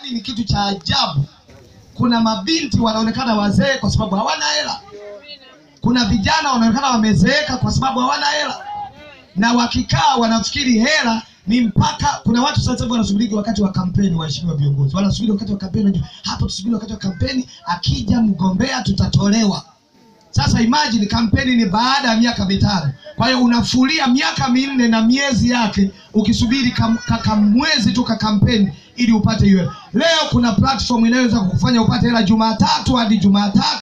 ni kitu cha ajabu. Kuna mabinti wanaonekana wazee kwa sababu hawana hela. Kuna vijana wanaonekana wamezeeka kwa sababu hawana hela, na wakikaa wanafikiri hela ni mpaka. Kuna watu sasa hivi wanasubiri wakati wa kampeni, waheshimiwa viongozi, wanasubiri wakati wa kampeni. Wanajua, Hapo tusubiri wakati wa kampeni, akija mgombea tutatolewa. Sasa imagine kampeni ni baada ya miaka mitano. Kwa hiyo unafulia miaka minne na miezi yake ukisubiri kam, kaka mwezi tu ka kampeni ili upate hiyo hela. Leo kuna platform inayoweza kukufanya upate hela Jumatatu hadi Jumatatu.